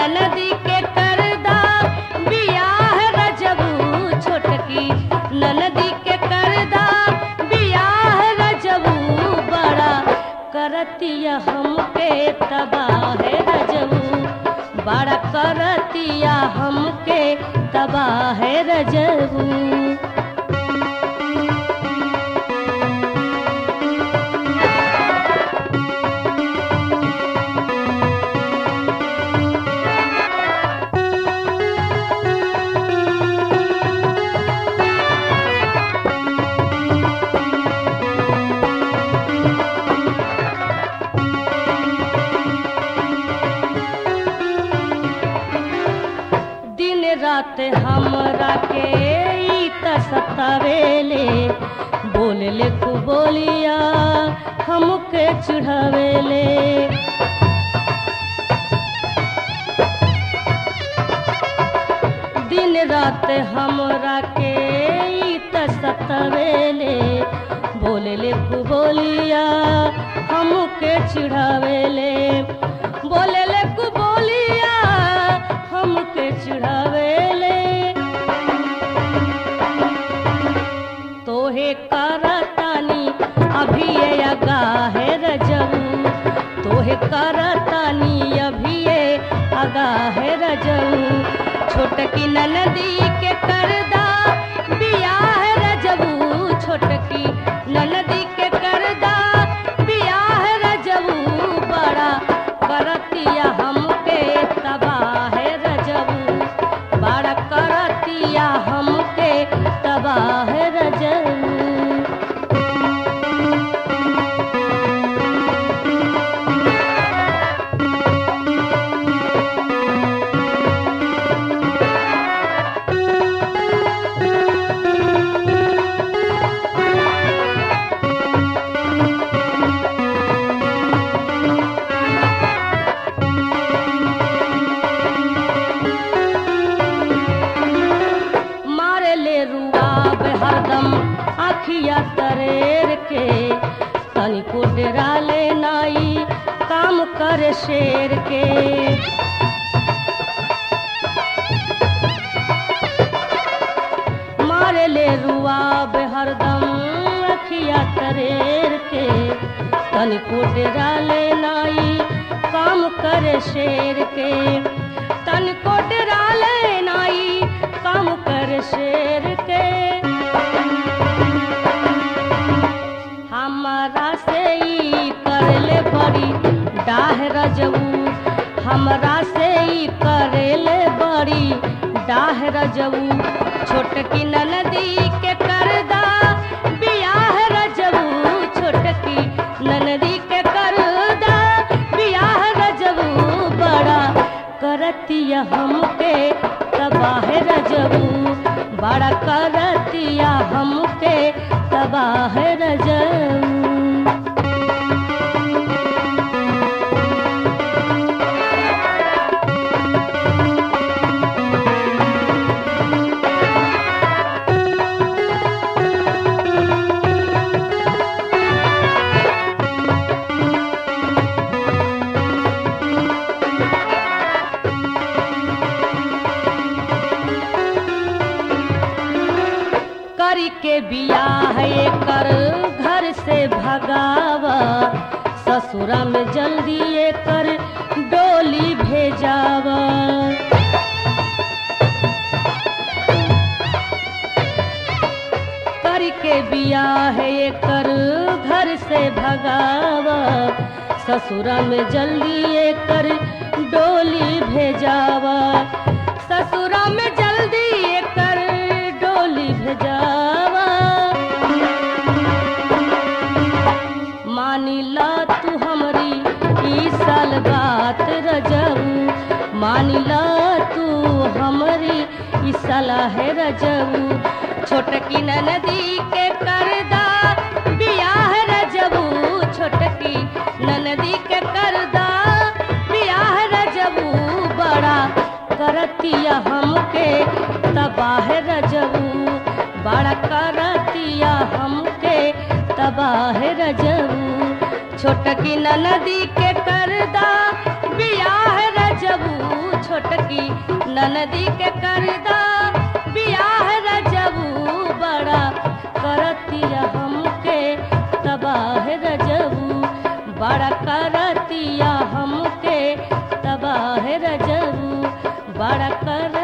ननदी के करदा बियाह रजबू छोटकी ननदी के करदा बियाह रजबू बड़ा करतिया हमके तबाह रजबू बड़ा करतिया हमके तबाह रजबू दिन रात हमरा के ई त सतावेले बोलले को बोलिया हमके चढ़ावेले दिन रात हमरा के ई त सतावेले बोलले को बोलिया हमके चढ़ावेले बोलले को बोलिया हमके चढ़ावेले तोहे करतानी अभी ये अगाहे रजऊ तोहे करतानी अभी ये अगाहे रजऊ छोटकी ननदी के करदा बियाह रजऊ छोटकी ननदी के करदा बियाह रजऊ बड़ा करतिया हमके तबाह रजऊ बड़ा करतिया हमके तबाह रजऊ मारे ले रुआब हरदम आखिया तरेर के तनिको डेरा ले नाई काम करे शेर के मारे ले रुआब हरदम आखिया तरेर के तनिको डेरा ले नाई काम करे शेर के तनिको डेरा ले नाई काम कर शेर के हमारा से ई करले बड़ी डाह रजऊ हमरा से ई करेले बड़ी डाह रजऊ छोटकी ननदी के करदा बियाह रजऊ छोटकी ननदी के करदा बियाह रजऊ बड़ा करतिया हमके तबाह रजऊ बड़ा करतिया हमके तबाह रजऊ करी के बियाह कर घर से भगावा ससुरा में जल्दी कर डोली भेजावा करी के बियाह कर घर से भगावा ससुरा में जल्दी कर डोली भेजावा ससुरा में जल्दी कर डोली भेजावा मानी ला तू हमरी ई साल बात रजऊ मानी ला तू हमरी ई सलाह रजऊ छोटकी ननदी के करदा बियाह रजऊ छोटकी ननदी के करदा बियाह रजऊ बड़ा करतिया हमके तबाह रजऊ बड़ा करतिया हमके तबाह रजऊ छोटकी ननदी के करदा बियाह रजऊ छोट छोटकी ननदी के करदा बियाह रजबू बड़ा करतिया हमके तबाह रजबू बड़ा करतिया हमके तबाह रजबू बड़ा कर